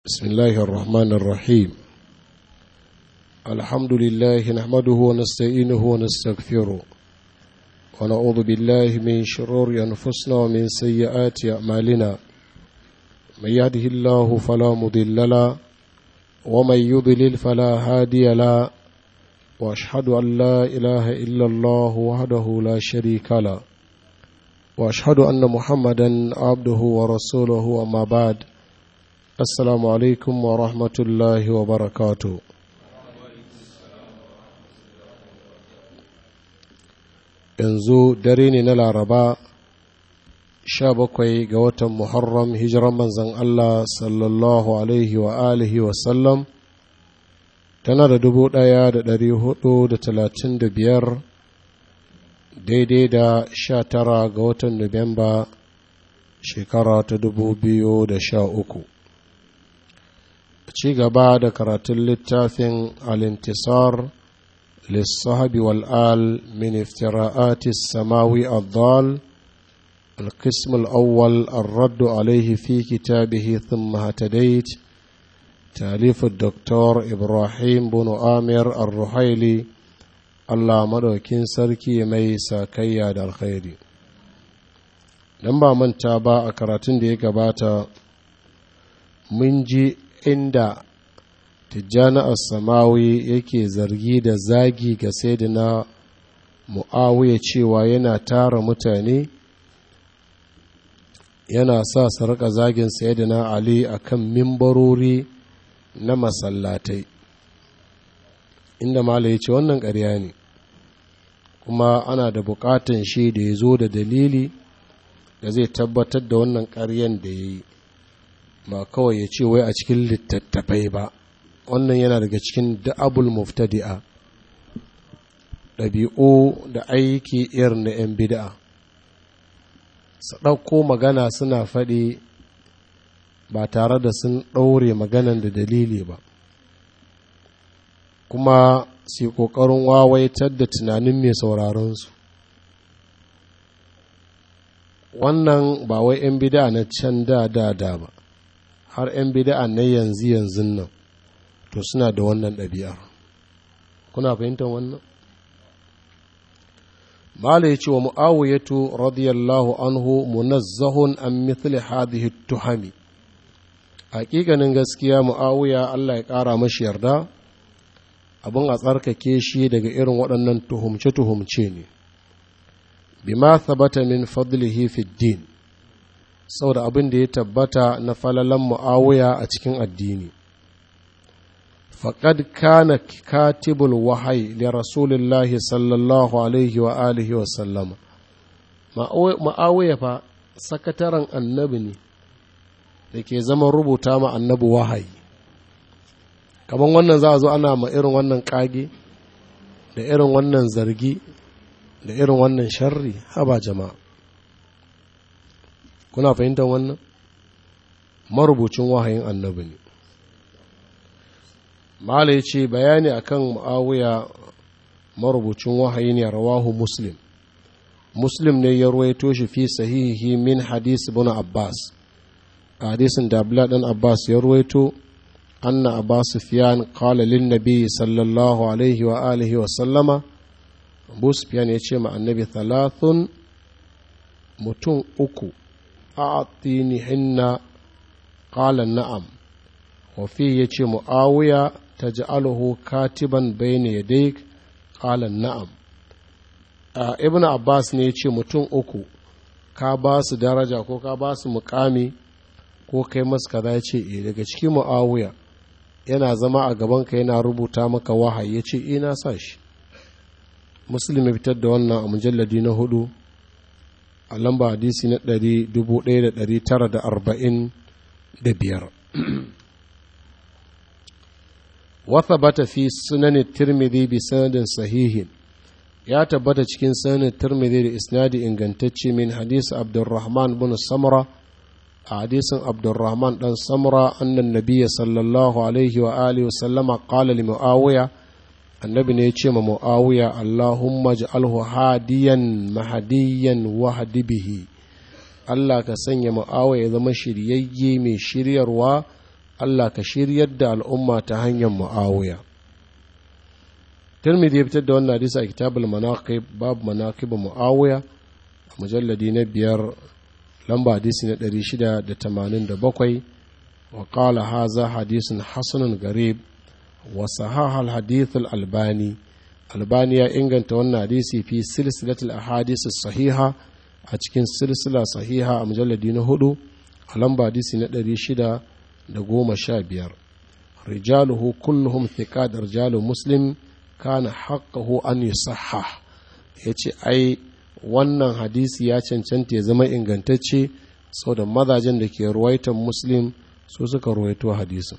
بسم الله الرحمن الرحيم الحمد لله نحمده ونستعينه ونستغفره ونعوذ بالله من شرور أنفسنا ومن سيئات أعمالنا من يهده الله فلا مضل له ومن يضلل فلا هادي له وأشهد أن لا إله إلا الله وحده لا شريك له وأشهد أن محمدا عبده ورسوله أما بعد assalamu alaikum wa rahmatullahi wa barakatu yanzu dare ne na laraba sha bakwai ga watan muharram hijiran manzan allah sallallahu alaihi wa alihi wa sallam tana da dubu daya da dari hudu da talatin da biyar daidai da sha tara ga watan nuwamba shekara ta dubu biyu da sha uku ci gaba da karatun littafin alintisar lissahabi wal'al min iftira'ati samawi addal القسم الأول الرد عليه في كتابه ثم هتديت تأليف الدكتور إبراهيم بن آمر الرحيلي الله مدوكين سركي ميسا كياد الخير لما من تابع أكراتين دي قباتا من جي inda tijjani as-samawi yake zargi da zagi ga sayyidina mu'awiya cewa yana tara mutane yana sa su rika zagin sayyidina ali akan mimbarori na masallatai inda mala ya ce wannan ƙarya ne kuma ana da buƙatan shi da ya zo da dalili da zai tabbatar da wannan ƙaryan da ya yi ba kawai ya ce wai a cikin littattafai ba wannan yana daga cikin da'abul muftadi'a ɗabi'u da aiki irin na 'yan bida'a su ɗauko magana suna faɗi ba tare da sun ɗaure maganan da dalili ba kuma su ƙoƙarin wawaitar da tunanin mai sauraronsu wannan ba wai 'yan bida'a na can da da da ba har 'yan bida'a na yanzu yanzu nan to suna da wannan ɗabi'ar kuna fahimtar wannan mala ya ce wa mu'awiyatu radiyallahu anhu munazzahun an mithli hadhihi tuhami hakikanin gaskiya mu'awiya Allah ya ƙara mashi yarda abin a tsarkake shi daga irin waɗannan tuhumce-tuhumce ne bima thabata min fadlihi fi din saboda abin da ya tabbata na falalan mu'awiya a cikin addini faƙad kana katibul wahayi li rasulillahi sallallahu alaihi wa alihi wa sallama ma'awiya fa sakataren annabi ne da ke zama rubuta ma annabi wahayi kamar wannan za a zo ana ma irin wannan ƙage da irin wannan zargi da irin wannan sharri haba jama'a kuna fahimtar wannan marubucin wahayin annabi ne mala ya ce bayani akan mu'awiya marubucin wahayi ne rawahu muslim muslim ne ya ruwaito shi fi sahihi min hadis ibn abbas a hadisin da abdullah dan abbas ya ruwaito anna abbas sufyan qala lin nabi sallallahu alaihi wa alihi wa sallama abu sufyan ya ce ma annabi thalathun mutum uku أعطينهن قال نعم وفي يجي معاوية تجعله كاتبا بين يديك قال نعم ابن عباس ne ya ce mutum uku ka ba su daraja ko ka ba su mukami ko kai masu kaza ya ce e daga cikin mu'awiya yana zama a gabanka yana rubuta maka wahayi ya ce e na sa shi muslim ya fitar da wannan a mujalladi na hudu a lamba hadisi na ɗari dubu ɗaya da ɗari tara da arba'in da biyar wata bata fi sunanin tirmidhi bi sanadin sahihin ya tabbata cikin sanin tirmidhi da isnadi ingantacce min hadisi abdurrahman bin samra a hadisin abdurrahman dan samra annan nabiyya sallallahu alaihi wa alihi wa sallama qala li muawiya annabi ne ya ce ma mu'awiya Allahumma ja'alhu hadiyan mahadiyan wahdi bihi Allah ka sanya mu'awiya ya zama shiryayye mai shiryarwa Allah ka shiryar da al'umma ta hanyar mu'awiya tirmidhi ya fitar da wannan hadisi a kitabul manaqib babu manaqib mu'awiya a mujalladi na biyar lamba hadisi na 687 wa qala haza hadisun hasanun garib wa sahaha al-hadith al-albani albani ya inganta wannan hadisi fi silsilatul ahadith sahiha a cikin silsila sahiha a mujalladi na hudu a lamba hadisi na ɗari shida da goma sha biyar rijaluhu kulluhum thiqat rijalu muslim kana haqqahu an yusahha yace ai wannan hadisi ya cancanta ya zama ingantacce saboda mazajen da ke ruwaitan muslim su suka ruwaito hadisin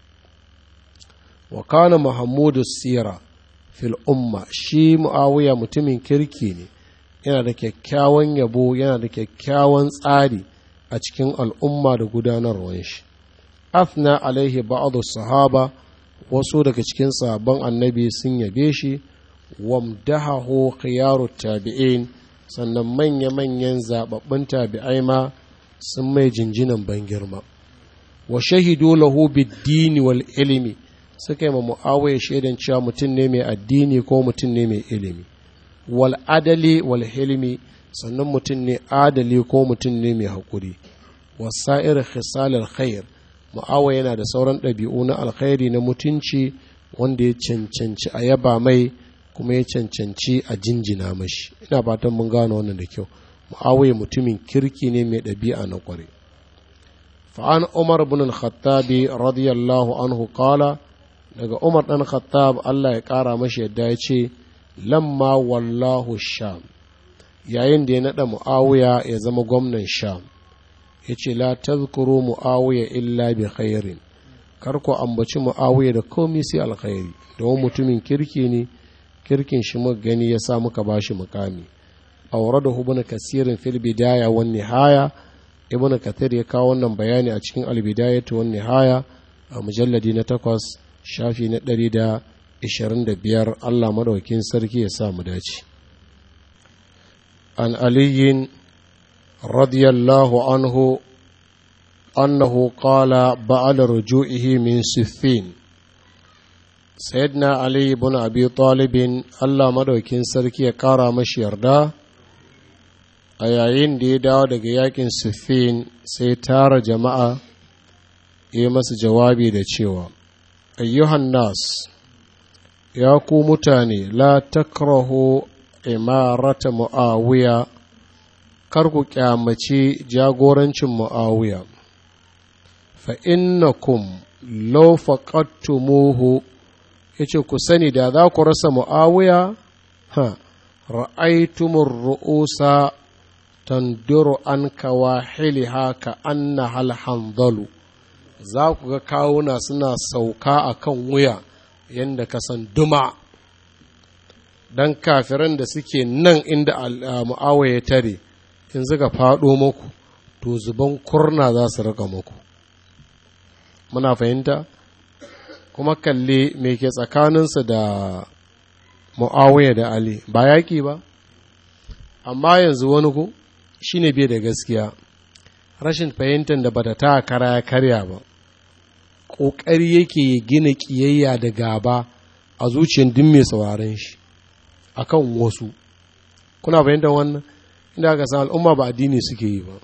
wa kana muhammadu sira fil umma shi muawiya mutumin kirki ne yana da kyakkyawan yabo yana da kyakkyawan tsari a cikin al'umma da gudanarwar shi afna alaihi ba'adu sahaba wasu daga cikin sahabban annabi sun yabe shi wamdahahu khiyaru tabi'in sannan manya-manyan zababbun tabi'ai ma sun mai jinjinan ban girma wa shahidu lahu bid-dini wal ilimi suka yi ma mu'awiya shaidan cewa mutum ne mai addini ko mutum ne mai ilimi wal adali wal hilmi sannan mutum ne adali ko mutum ne mai haƙuri wasa'ir khisalil khair mu'awa yana da sauran ɗabi'u na alkhairi na mutunci wanda ya cancanci a yaba mai kuma ya cancanci a jinjina mashi ina fatan mun gano wannan da kyau mu'awiya mutumin kirki ne mai ɗabi'a na ƙware fa'an umar bin al-khattabi radiyallahu anhu qala daga umar ɗan khattab Allah ya ƙara mashi yadda ya ce lamma wallahu sham yayin da ya naɗa mu'awiya ya zama gwamnan sham ya ce la tazkuru mu'awiya illa bi khairin kar ku ambaci mu'awiya da komai sai alkhairi domin mutumin kirki ne kirkin shi muka gani ya sa muka bashi mukami da ibn kasirin fil bidaya wan nihaya ibn kathir ya kawo wannan bayani a cikin albidayatu wan nihaya a mujalladi na takwas shafi na ɗari da ishirin da biyar Allah madaukin sarki ya sa mu dace an aliyin radiyallahu anhu annahu qala ba'da ruju'ihi min siffin sayyidina ali ibn abi talibin Allah madaukin sarki ya kara mashi yarda a yayin da ya dawo daga yakin siffin sai tara jama'a ya masa jawabi da cewa ayyuhan nas ya ku mutane la takrahu imarata mu'awiya kar ku kyamaci jagorancin mu'awiya fa innakum law faqattumuhu yace ku sani da za ku rasa mu'awiya ha ra'aytumur ru'usa tanduru an kawahiliha ka anna hal hanzalu za ku ga kawuna suna sauka a kan wuya yadda ka san duma don kafiran da suke nan inda mu'awa ya tare in suka faɗo muku to zuban kurna za su rika muku muna fahimta kuma kalli me ke tsakaninsa da mu'awiya da ali ba yaƙi ba amma yanzu wani ku shine bai da gaskiya rashin fahimtar da bata ta kara ya karya ba ƙoƙari yake ya gina ƙiyayya da gaba a zuciyar duk mai sauraron shi a kan wasu kuna fahimtar wannan inda aka san al'umma ba addini suke yi ba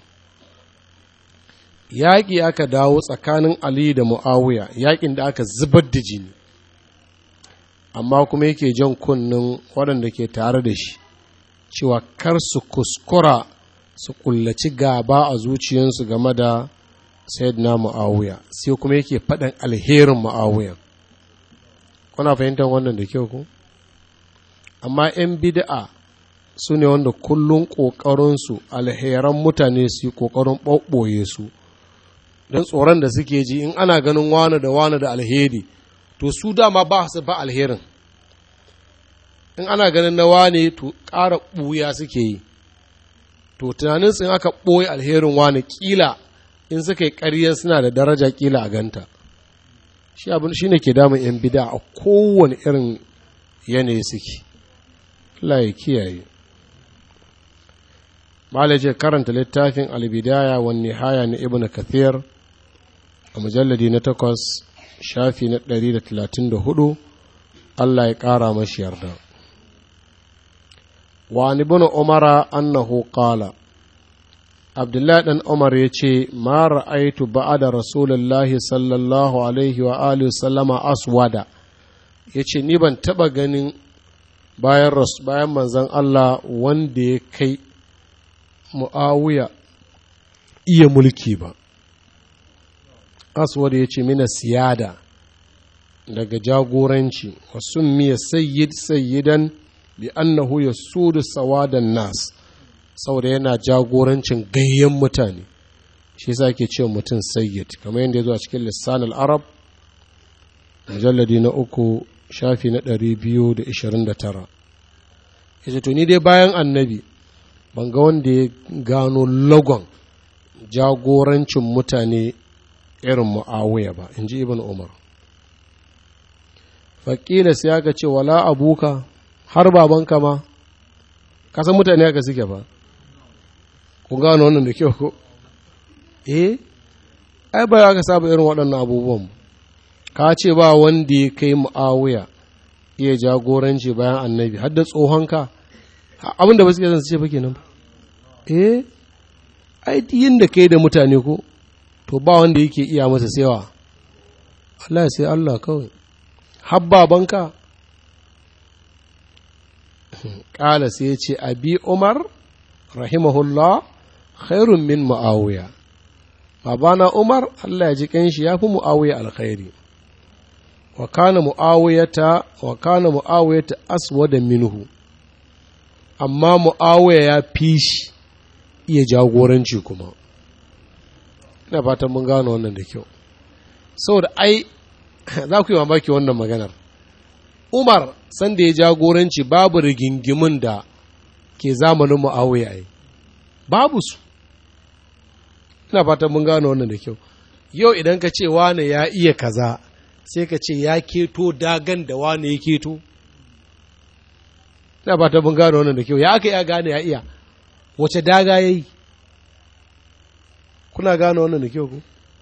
yaƙi aka dawo tsakanin ali da mu'awiya yaƙin da aka zubar da jini amma kuma yake jan kunnen waɗanda ke tare da shi cewa kar su kuskura su kullaci gaba a zuciyarsu game da sayyidina mu'awiya sai kuma yake faɗin alherin mu'awiya kuna fahimtar wannan da kyau ku amma 'yan bid'a su ne wanda kullum ƙoƙarinsu alheran mutane su yi ƙoƙarin ɓoɓɓoye su don tsoron da suke ji in ana ganin wani da wani da alheri to su dama ba su ba alherin in ana ganin na wane to ƙara ɓuya suke yi to tunanin in aka ɓoye alherin wani ƙila in suka yi ƙarya suna da daraja ƙila a ganta shi abin shi ne ke damun 'yan bida a kowane irin yanayi suke Allah ya kiyaye malaje karanta littafin albidaya wa nihaya na ibn kathir a mujalladi na takwas shafi na ɗari da talatin da hudu Allah ya ƙara mashi yarda wa ibn umara annahu qala abdullahi dan umar ya ce ma ra'aitu ba'ada rasulullahi sallallahu alaihi wa alihi sallama aswada ya ce ni ban taɓa ganin bayan bayan manzon Allah wanda ya kai mu'awiya iya mulki ba aswad ya ce mina siyada daga jagoranci wasu miya sayyid sayyidan bi annahu ya sudu sawadan nas saboda yana jagorancin gayyen mutane shi yasa ke cewa mutum sayyid kamar yadda ya zo a cikin lissan arab mujalladi na uku shafi na ɗari biyu da ishirin da tara ya ce to ni dai bayan annabi ban ga wanda ya gano lagon jagorancin mutane irin mu'awiya ba in ji ibn umar faƙila sai aka ce wala abuka har babanka ma kasan mutane aka suke ba ku gano wannan da kyau ko eh ai ba aka saba irin waɗannan abubuwan ka ce ba wanda ya kai mu'awiya iya jagoranci bayan annabi har da tsohonka abin da ba suke zan su ce ba kenan eh ai yin da kai da mutane ko to ba wanda yake iya masa sewa Allah sai Allah kawai habba banka ƙala sai ya ce abi umar rahimahullah khairun min mu'awiya babana umar Allah ya ji kanshi ya fi mu'awiya alkhairi wa kana mu'awiyata wa kana mu'awiyata aswada minhu amma mu'awiya ya fi shi iya jagoranci kuma ina fatan mun gano wannan da kyau saboda ai za ku yi mamaki wannan maganar umar sanda ya jagoranci babu rigingimin da ke zamanin mu'awiya ai babu su ina fatan mun gano wannan da kyau yau idan ka ce wane ya iya kaza sai ka ce ya keto dagan da wane ya keto ina fatan mun gano wannan da kyau ya aka ya gane ya iya wace daga ya yi kuna gano wannan da kyau ku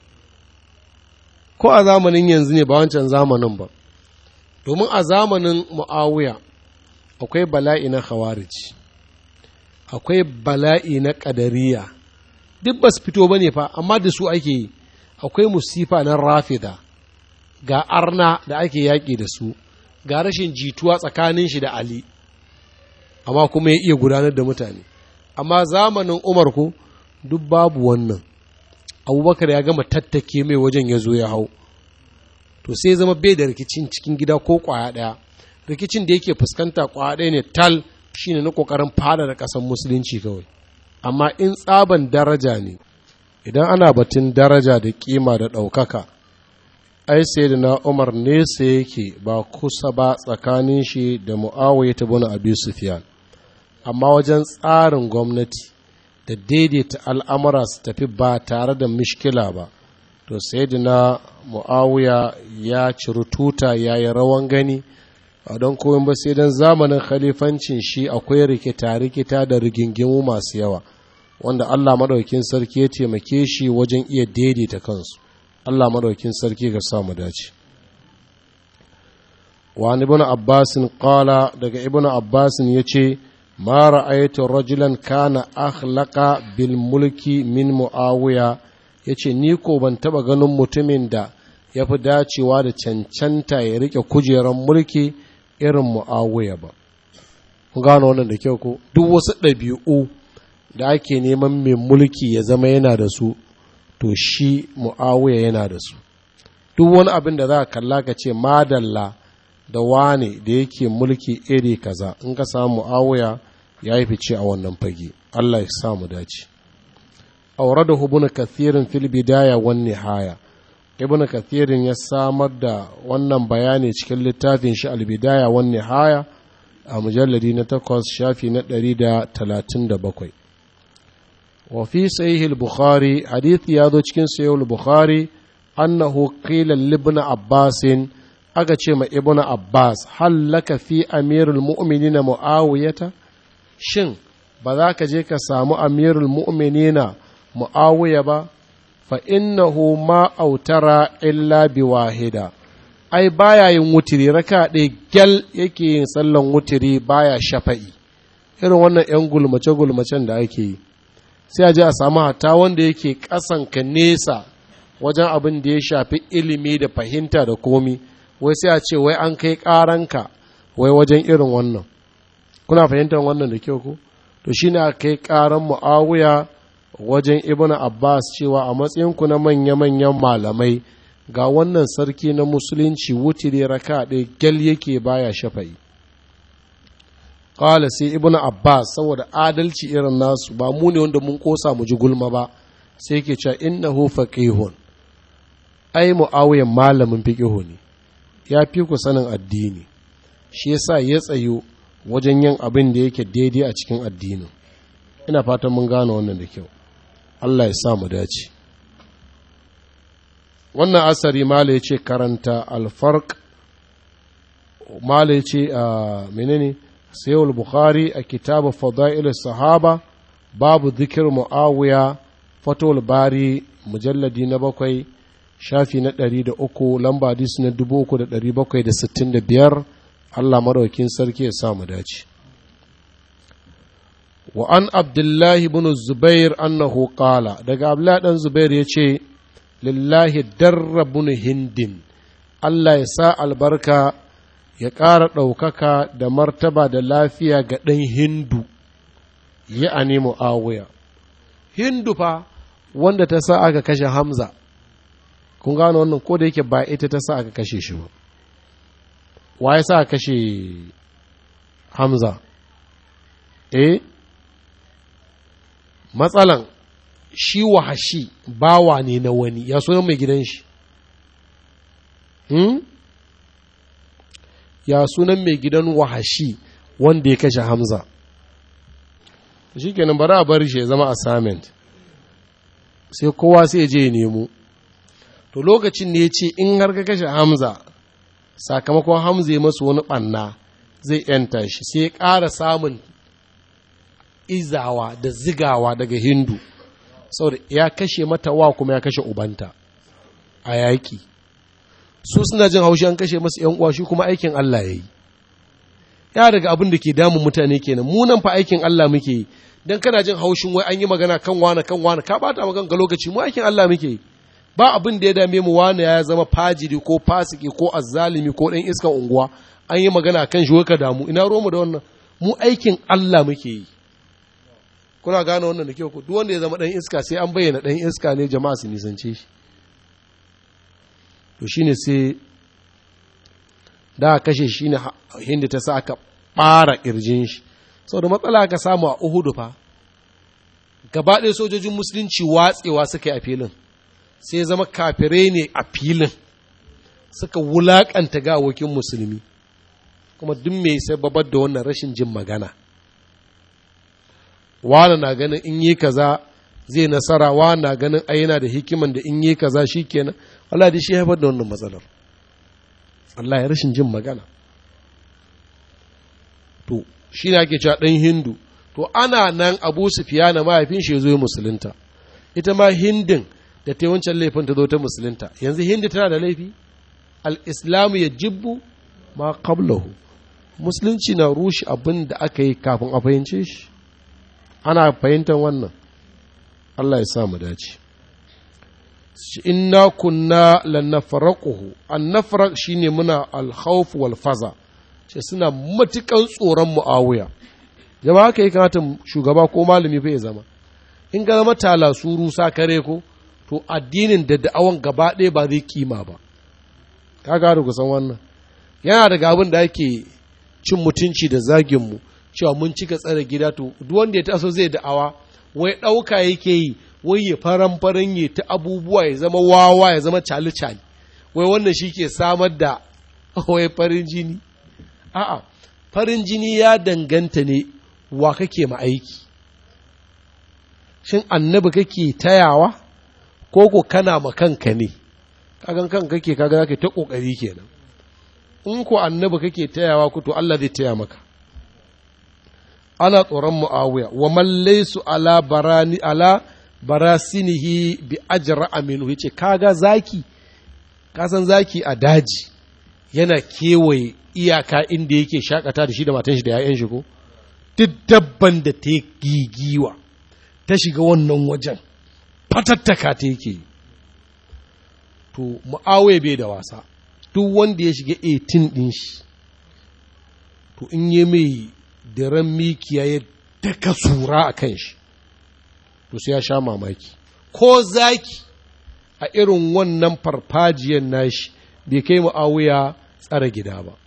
ko a zamanin yanzu ne ba wancan zamanin ba domin a zamanin mu'awiya akwai bala'i na khawarij akwai bala'i na ƙadariya duk ba su fito ba ne fa amma da su ake yi akwai musifa na rafida ga arna da ake yaƙi da su ga rashin jituwa tsakanin shi da ali amma kuma ya iya gudanar da mutane amma zamanin umar ko duk babu wannan abubakar ya gama tattake mai wajen ya zo ya hau to sai zama bai da rikicin cikin gida ko kwaya ɗaya rikicin da yake fuskanta kwaya ɗaya ne tal shine na ƙoƙarin fada da ƙasar musulunci kawai amma in tsaban daraja ne idan ana batun daraja da kima da ɗaukaka ai sai da na umar nesa yake ba kusa ba tsakanin shi da mu'awiyah ta bani abi sufyan amma wajen tsarin gwamnati da daidaita al'amura su tafi ba tare da mishkila ba to sai da na mu'awiya ya ciri tuta ya yi rawan gani a don koyon ba sai don zamanin khalifancin shi akwai rikita-rikita da rigingimu masu yawa wanda allah maɗaukin sarki ya taimake shi wajen iya daidaita kansu allah maɗaukin sarki ga samu dace wani ibn abbasin kala daga ibn abbasin ya ce ما رأيت رجلا كان أخلق بالملك من معاوية yace ni ko ban taba ganin mutumin da ya fi dacewa da cancanta ya rike kujerar mulki irin mu'awiya ba kun gano wannan da kyau ko duk wasu ɗabi'u da ake neman mai mulki ya zama yana da su to shi mu'awiya yana da su duk wani abin da za ka kalla ka ce madalla da wane da yake mulki iri kaza in ka samu mu'awiya ya yi fice a wannan fage Allah ya sa mu dace auradahu ibn kathirin fil bidaya wan nihaya ibn kathirin ya samar da wannan bayani cikin littafin shi al bidaya wan nihaya a mujalladi na takwas shafi na ɗari da talatin da bakwai wa fi sahih al bukhari hadith ya zo cikin sahih al bukhari annahu qila libn abbasin aka ce ma ibn abbas hallaka fi amirul mu'minina mu'awiyata shin ba za ka je ka samu amirul mu'minina mu'awiya ba fa innahu ma autara illa bi wahida ai baya yin wutiri raka ɗaya gyal yake yin sallan wutiri baya shafa'i irin wannan 'yan gulmace-gulmacen da ake yi sai a je a samu hata wanda yake ƙasan ka nesa wajen abin da ya shafi ilimi da fahimta da komi wai sai a ce wai an kai ƙaranka wai wajen irin wannan kuna fahimtar wannan da kyau ko to shine a kai ƙaran mu'awiya wajen ibnu abbas cewa a matsayinku na manya-manyan malamai ga wannan sarki na musulunci wutire raka ɗaya gyal yake baya shafa'i ƙala sai ibnu abbas saboda adalci irin nasu ba mu ne wanda mun kosa mu ji gulma ba sai ke cewa innahu faqihun ai mu'awiyan malamin fiqihu ne ya fi ku sanin addini shi yasa ya tsayo wajen yin abin da yake daidai a cikin addinin ina fatan mun gane wannan da kyau Allah ya sa mu dace wannan asari mala ya ce karanta alfark mala ya ce a menene sayewar bukhari a kitabu fada'il sahaba babu zikir mu'awiya fatowar bari mujalladi na bakwai shafi na ɗari da uku lamba hadis na dubu uku da ɗari bakwai da sittin da biyar allah maraukin sarki ya sa mu dace wa an abdullahi bin zubair annahu qala daga abdullahi dan zubair ya ce lillahi darra bin hindin allah ya sa albarka ya ƙara ɗaukaka da martaba da lafiya ga ɗan hindu ya a nemo awuya hindu fa wanda ta sa aka kashe hamza kun gano wannan ko da yake ba ita ta sa aka kashe shi ba wa ya sa aka kashe hamza eh matsalan shi wahashi bawa ne na wani ya sunan mai gidan shi hmm? ya sunan mai gidan wahashi wanda ya kashe hamza shi kenan bari a bari shi ya zama assignment sai kowa sai ya je ya nemo to lokacin ne ya ce in har ka kashe hamza sakamakon hamza ya masu wani ɓanna zai yanta shi sai ya ƙara samun izawa da zigawa daga hindu saboda ya kashe mata wa kuma ya kashe ubanta a yaƙi su suna jin haushi an kashe masu yan uwa shi kuma aikin Allah ya yi ya daga abin da ke damun mutane kenan mu nan fa aikin Allah muke yi dan kana jin haushin wai an yi magana kan wani kan wani ka bata magana ga lokaci mu aikin Allah muke yi ba abin da ya dame mu wani ya zama fajiri ko fasiki ko azzalimi ko dan iskan unguwa an yi magana kan shi ka damu ina romu da wannan mu aikin Allah muke yi kuna gane wannan da kyau ku duk wanda ya zama dan iska sai an bayyana dan iska ne jama'a su nisance shi to shine sai da kashe shi ne hinda ta sa aka ɓara ƙirjin shi saboda matsala aka samu a uhudu fa gaba ɗaya sojojin musulunci watsewa suka yi a filin sai zama kafirai ne a filin suka wulaƙanta gawokin musulmi kuma duk mai sababar da wannan rashin jin magana wani na ganin in yi kaza zai nasara wani na ganin ai yana da hikiman da in yi kaza shi kenan Allah da shi haifar da wannan matsalar Allah ya rashin jin magana to shi ne ake cewa ɗan hindu to ana nan abu na mahaifin shi zo musulunta ita ma hindin da ta wancan laifin ta zo ta musulunta yanzu hindi tana da laifi al-islamu ya jibbu ma qablahu musulunci na rushe abin da aka yi kafin a fahimce shi ana fahimtar wannan Allah ya sa mu dace inna kunna lanafraquhu annafraq shine muna alkhawf wal faza ce suna matukan tsoron muawiya jama'a haka ya kamata shugaba ko malami fa ya zama in ga zama tala suru kare ko to addinin da da'awan gaba ɗaya ba zai kima ba ka ga ku san wannan yana daga abin da ake cin mutunci da zagin mu cewa mun cika tsare gida to duk wanda ya taso zai da'awa wai ɗauka yake yi wai ya faran faran ya ta abubuwa ya zama wawa ya zama cali cali wai wannan shi ke samar da wai farin jini a'a farin jini ya danganta ne wa kake ma aiki shin annabi kake tayawa ko ko kana ma kanka ne kagan kan kake kaga zaka ta kokari kenan in ko annabi kake tayawa ku to Allah zai taya maka ana tsoron mu'awiya wa man laysu ala barani ala barasinihi bi ajra aminu yace kaga zaki ka san zaki a daji yana kewaye iyaka inda yake shakata da shi da matan shi da 'ya'yan shi ko duk dabban da ta gigiwa ta shiga wannan wajen fatattaka ta yake to mu'awiya bai da wasa duk wanda ya shiga 18 ɗin shi to in yi mai daren mikiya ya daka sura a kan shi to sai ya sha mamaki ko zaki a irin wannan farfajiyar nashi bai kai mu'awiya tsara gida ba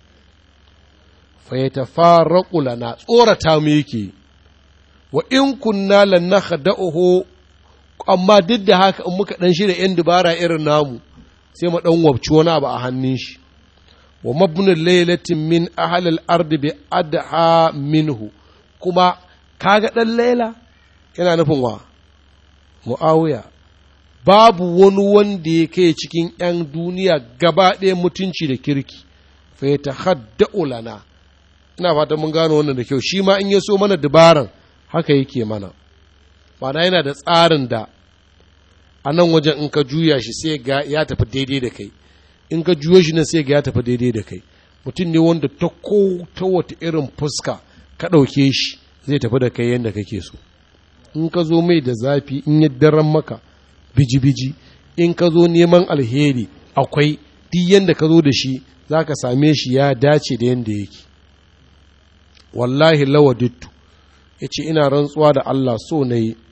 fa ya tafarraqu lana tsorata mu yake wa in kunna lan nakhda'uhu amma duk da haka in muka dan shirya yan dubara irin namu sai mu dan wabci wani abu a hannun shi wa mabnul laylatin min ahli al-ard bi adha minhu kuma kaga dan laila yana nufin wa muawiya babu wani wanda ya kai cikin ‘yan duniya gaba ɗaya mutunci da kirki, fa ya tahadda'u lana, ina fatan mun gano wannan da kyau, shi ma in ya so mana dabaran haka yake mana, mana yana da tsarin da a nan wajen in ka juya shi sai ga ya tafi daidai da kai, in ka juyo shi nan sai ga ya tafi daidai da kai, mutum ne wanda ta ko ta wata irin fuska ka ɗauke shi zai tafi da kai yadda kake so. In ka zo mai da zafi in ya daren maka, biji-biji in ka zo neman alheri akwai duk yadda ka zo da shi za ka same shi ya dace da yadda yake wallahi lawadittu ya ce ina rantsuwa da Allah so na yi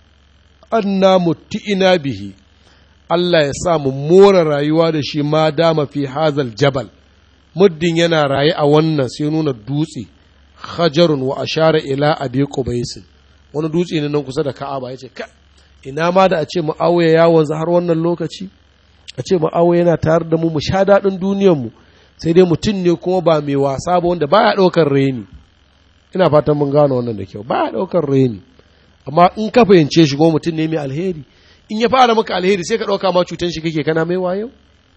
anna ina bihi Allah ya sa mu more rayuwa da shi ma dama fi hazal jabal muddin yana raye a wannan sai nuna dutse hajarun wa ashara ila abi qubaisin wani dutse ne nan kusa da ka'aba yace ka ina ma da a ce mu'awiya ya wanzu har wannan lokaci a ce mu'awiya yana tare da mu mu sha daɗin duniyarmu sai dai mutum ne kuma ba mai wasa ba wanda baya ɗaukar reni ina fatan mun gano wannan da kyau baya ɗaukar reni amma in ka fahimce shi kuma mutum ne mai alheri in ya fara maka alheri sai ka ɗauka ma cutan shi kake kana mai wayo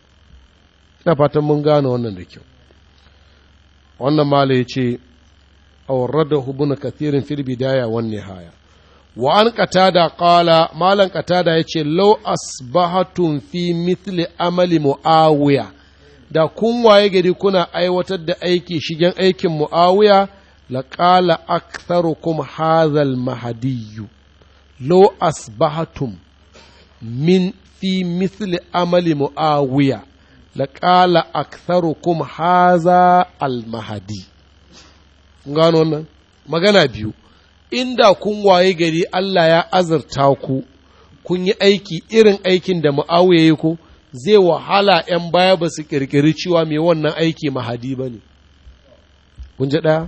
ina fatan mun gano wannan da kyau wannan mala ya ce awradahu ibn kathirin fil bidaya wan nihaya wa an qatada qala malan qatada yace law asbahatum fi mithli amali muawiya da kun waye gari kuna aiwatar da aiki shigen aikin muawiya la qala aktharukum hadha al mahdiyyu law asbahatum min fi mithli amali muawiya la qala aktharukum hadha al mahdi gano wannan magana biyu inda kun waye gari Allah ya azurta ku kun yi aiki irin aikin da mu'awiya yi ku zai wahala ‘yan baya ba su ƙirƙiri cewa mai wannan aiki mahadi ba ne. Kun ji ɗaya?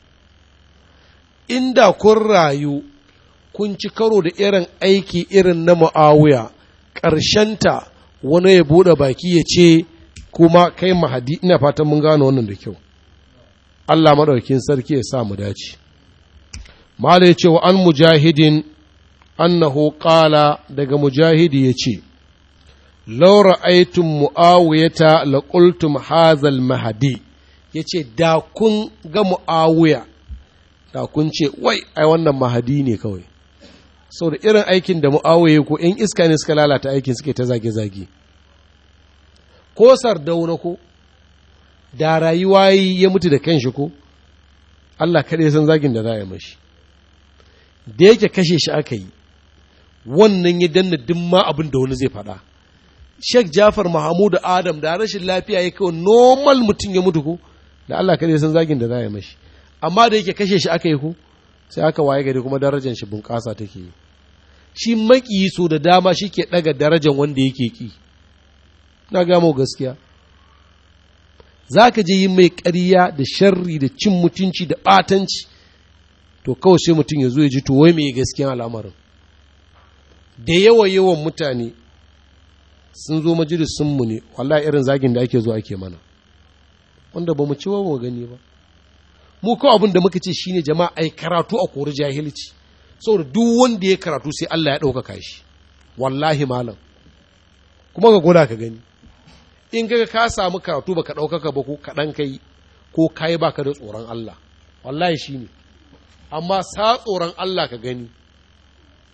Inda kun rayu kun ci karo da irin aiki irin na mu'awiya ƙarshenta wani ya buɗe baki ya ce kuma kai mahadi ina fatan mun gano wannan da kyau. Allah maɗaukin sarki ya sa mu dace. Mala ya ce wa an mujahidin annahu ƙala daga mujahidi ya ce, Laura aitun mu'awiyata la qultum hazal mahadi ya ce, Da kun ga mu'awiya, da kun ce, Wai, ai wannan mahadi ne kawai. Sau da irin aikin da mu'awiya ko in iska ne suka lalata aikin suke ta zage-zage. Ko sardauna ko, da rayuwa ya mutu da kanshi ko, Allah kaɗai san zagin da za a yi mashi. Da yake kashe shi aka yi, wannan ya danna duk ma abin da wani zai faɗa. Sheikh Jafar Mahamudu Adam da rashin lafiya ya kawo normal mutum ya mutu ko, da Allah kaɗai san zagin da za a yi mashi. Amma da yake kashe shi aka yi ko, sai aka waye gari kuma darajar shi bunƙasa take yi. Shi maƙiyi so da dama shi ke ɗaga darajar wanda yake ƙi. Na gamo gaskiya. za ka je yi mai ƙarya da sharri da cin mutunci da ɓatanci to kawai sai mutum ya zo ya ji to wai mai gaskiyan al'amarin da yawa yawan mutane sun zo majalisunmu ne wallahi irin zagin da ake zo ake mana wanda ba mu ci ba mu gani ba mu kawai abin da muka ce shine jama'a ai karatu a kori jahilci saboda duk wanda ya karatu sai Allah ya ɗaukaka shi wallahi malam kuma ka gwada ka gani in kaga ka samu karatu baka ɗaukaka ba ko kaɗan kai ko kai baka da tsoron Allah wallahi shi ne amma sa tsoron Allah ka gani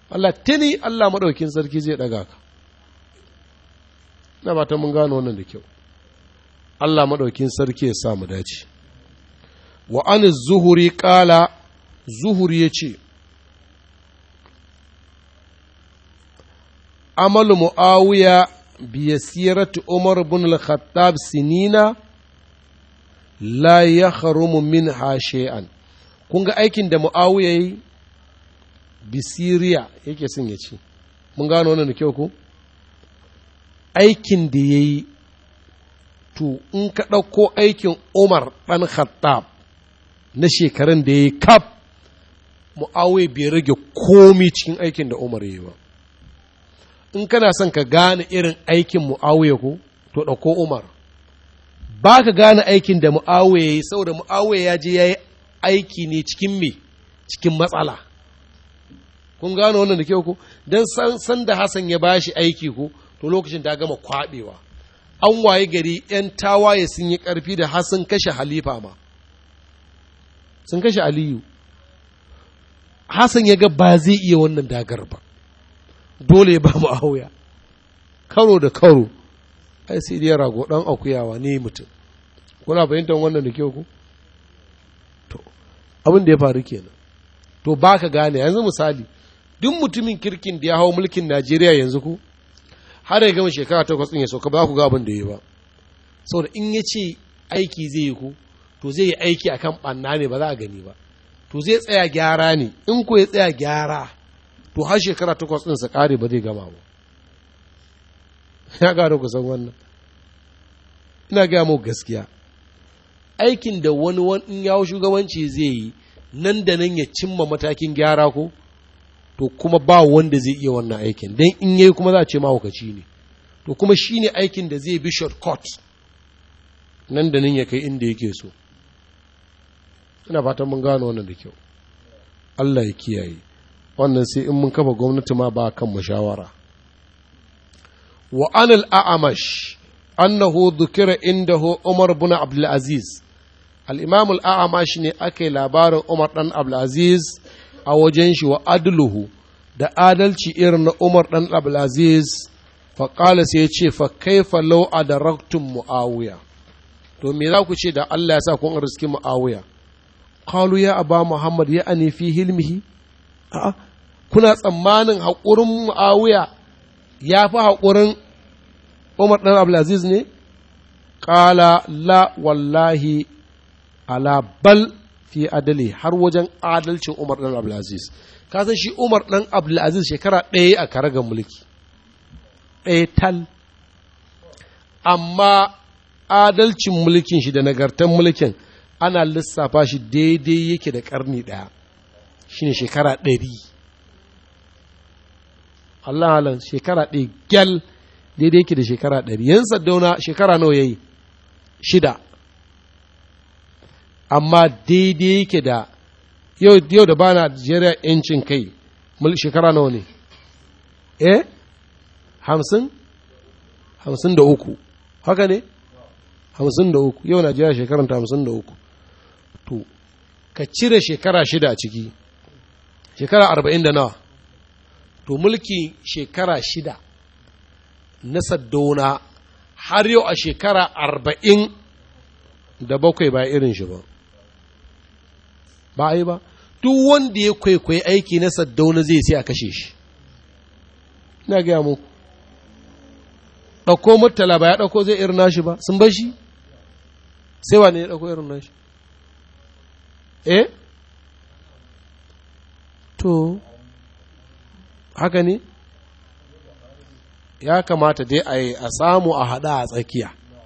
Allah tuni Allah maɗaukin sarki zai ɗaga ka na ba ta mun gano wannan da kyau Allah maɗaukin sarki ya sa mu dace wa an zuhuri ƙala zuhuri ya ce amalu mu'awiya biyasiratu umar bin al-khattab sinina la ya harumu min shay'an kun ga aikin da mu'awiya yi bisiriya yake son ya ce mun gano wannan da kyau ko aikin da ya yi to in ka ɗauko aikin umar ɗan khattab na shekarun da ya yi kaf mu'awiya bai rage komi cikin aikin da umar ya yi ba in kana son ka gane irin aikin mu'awiya ko to ɗauko umar ba ka gane aikin da mu'awiya ya yi saboda mu'awiya ya je ya yi aiki ne cikin me cikin matsala kun gano wannan da kyau ko don san san da Hassan ya bashi aiki ko to lokacin ta gama kwabewa an waye gari yan tawaye sun yi karfi da Hassan kashe halifa ma sun kashe Aliyu Hassan ya ga ba zai iya wannan dagar ba dole ya ba mu auya karo da karo ai sai dai rago dan akuyawa ne mutum kuna fahimtar wannan da kyau ku to abin da ya faru kenan to ba ka gane yanzu misali duk mutumin kirkin da ya hau mulkin Najeriya yanzu ku har ya gama shekara takwas ɗin ya sauka ba ku ga abin da ya ba saboda in ya ce aiki zai yi ku to zai yi aiki akan ɓanna ne ba za a gani ba to zai tsaya gyara ne in ku ya tsaya gyara to har shekara takwas ɗin sa ƙare ba zai gama ba ya gano ku san wannan ina gaya mu gaskiya aikin da wani wani yawo shugabanci zai yi nan da nan ya cimma matakin gyara ko to kuma ba wanda zai iya wannan aikin don in yayi kuma za a ce mahaukaci ne to kuma shi ne aikin da zai bi shortcut nan da nan ya kai inda yake so ina fatan mun gano wannan da kyau Allah ya kiyaye wannan sai in mun kafa gwamnati ma ba kan mashawara wa anil a'amash annahu dhukira indahu umar bin abdul aziz al-imam al-a'amash ne ake labarin umar dan abdul aziz a wajen shi wa adluhu da adalci irin na umar dan abdul aziz fa qala sai ya ce fa kaifa law adaraktum muawiya to me za ku ce da Allah ya sa kun riski muawiya qalu ya aba muhammad ya ani fi hilmihi a'a kuna tsammanin haƙurin muawiya ya fi haƙurin umar ɗan abdulaziz ne ƙala la wallahi ala bal fi adali har wajen adalcin umar ɗan abdulaziz ka san shi umar ɗan abdulaziz shekara ɗaya a karagar mulki ɗaya tal amma adalcin mulkin shi da nagartan mulkin ana lissafa shi daidai yake da ƙarni ɗaya shine shekara ɗari Allah halan shekara ɗaya gyal daidai yake da shekara ɗari yan saddauna shekara nawa ya yi shida amma daidai yake da yau da ba Najeriya yancin kai shekara nawa ne eh hamsin hamsin da uku haka ne hamsin da uku yau Najeriya shekaranta hamsin da uku to ka cire shekara shida a ciki shekara arba'in da nawa to mulki shekara shida na saddauna har yau a shekara arba'in da bakwai ba irin shi ba ba a yi ba duk wanda ya kwaikwayi aiki na saddauna zai sai a kashe shi ina gaya muku ɗauko murtala ba ya ɗauko zai irin nashi ba sun bar shi sai wane ya ɗauko irin nashi eh to haka ne ya kamata dai a yi a samu a haɗa a tsakiya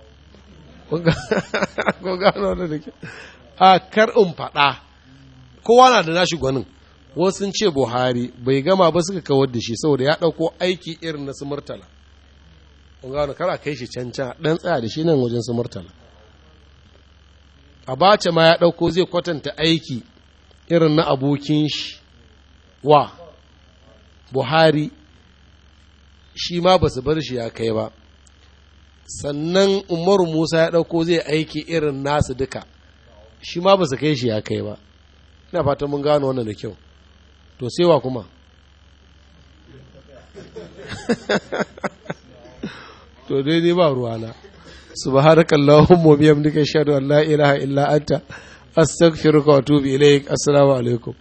ko gano da ke a kar in faɗa kowa na da nashi gwanin wasu sun ce buhari bai gama ba suka kawar da shi saboda ya ɗauko aiki irin na su murtala kun gano kar a kai shi can can ɗan tsaya da shi nan wajen su murtala abace ma ya ɗauko zai kwatanta aiki irin na abokin shi wa buhari shi ma ba su bar shi ya kai ba sannan umaru musa ya ɗauko zai aiki irin nasu duka shi ma ba su kai shi ya kai ba ina fatan mun gano wannan da kyau to sai wa kuma to dai ni ba ruwana subhanakallahumma wa bihamdika ashhadu an la ilaha illa anta astaghfiruka wa atubu ilaik assalamu alaikum